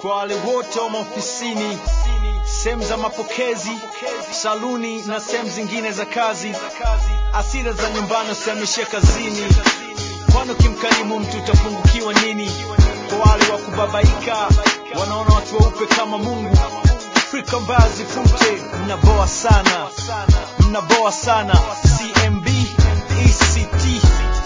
kwa wale wote wa maofisini, sehemu za mapokezi, saluni na sehemu zingine za kazi, asira za nyumbani usihamishie kazini, kwani ukimkarimu mtu utapungukiwa nini? Kwa wale wa kubabaika wanaona watu weupe kama Mungu, Afrika mbaya zifute, mnaboa sana, mnaboa sana. CMB ECT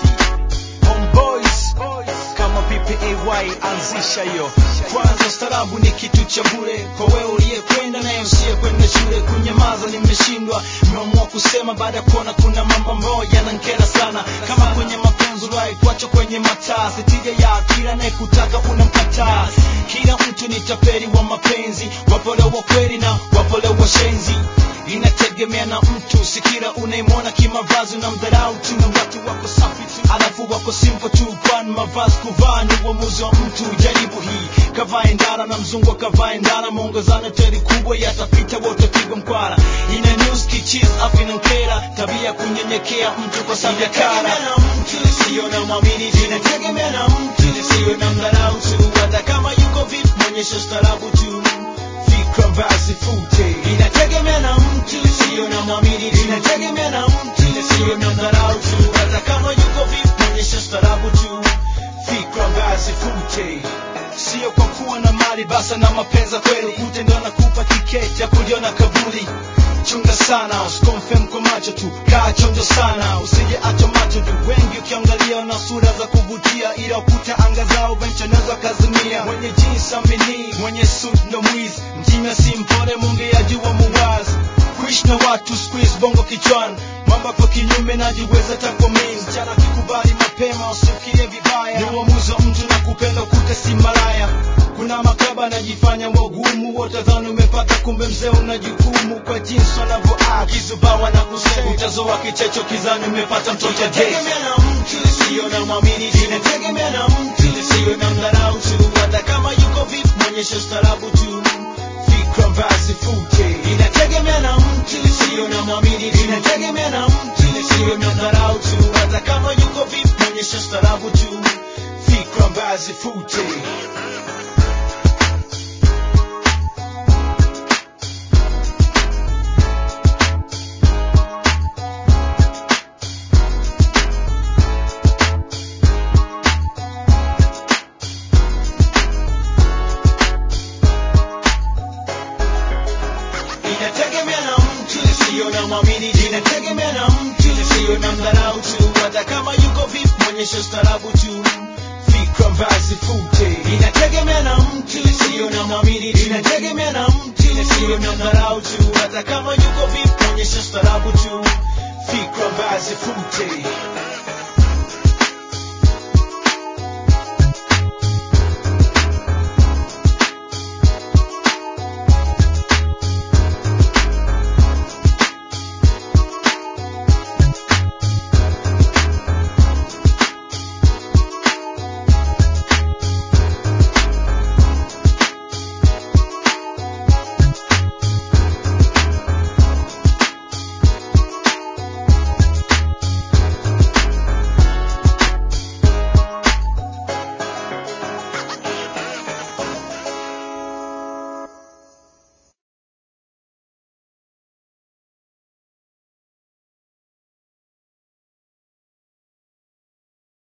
Homeboys kama VPAY anzisha hiyo kwanza. Ustarabu ni kitu cha bure kwa wewe uliyekwenda naye usiyekwenda shule. Kunyamaza nimeshindwa, nimeamua kusema baada ya kuona kuna mambo ambayo yanankera sana, kama kwenye mapenzi uliwahi kuachwa kwenye mataa, sitija ya kila anayekutaka unamkataa. Kila mtu ni tapeli wa mapenzi, wapole wa kweli na wapole wa shenzi inategemea na mtu, si kila unaimwona kimavazi na mdharau tu. Watu wako safi tu, alafu wako simple tu, kwani mavazi kuvaa ni uamuzi wa mtu. Jaribu hii, kavae ndara na mzungu akavae ndara, muongozano teri kubwa yatapita, wote pigwa mkwara. Ina news kichis afu inankera, tabia ya kunyenyekea mtu kwa sababu ya kara. Sio na mwamini, inategemea na mtu, sio na mdharau tu, hata kama yuko vipi, mwonyesha ustarabu tu fikra basi fute, inategemea na mtu, sio na mwamini, inategemea na mtu, sio na dharau tu, hata kama yuko vipi, mwonyesha starabu tu, fikra basi fute, sio kwa kuwa na mali basa na mapenza kweli, kute ndo nakupa tiketi ya kuliona kaburi. Chunga sana, usikonfirm kwa macho tu, kaa chonjo sana, usije acha macho tu. Wengi ukiangalia na sura za kuvutia, ila ukuta anga zao venchonezo kazimia. Mwenye jeans amini, mwenye suit ndo mwizi, mjinga si mpole, mungeajua muwazi. Kuishi na watu squeeze bongo kichwani, mambo kwa kinyume najiweza tako mimi. Msichana akikubali mapema, usifikirie vibaya, ni uamuzi wa mtu na kupenda kute si malaya. Kuna makaba anajifanya wagumu, wote dhani umepata, kumbe mzee una jukumu. Kwa jinsi wanavyoact kizubawa na kusema, utazoa kichecho kizani umepata mtoto. Inategemea na mtu, sio na mwamini, inategemea na mtu, sio na mdharau tu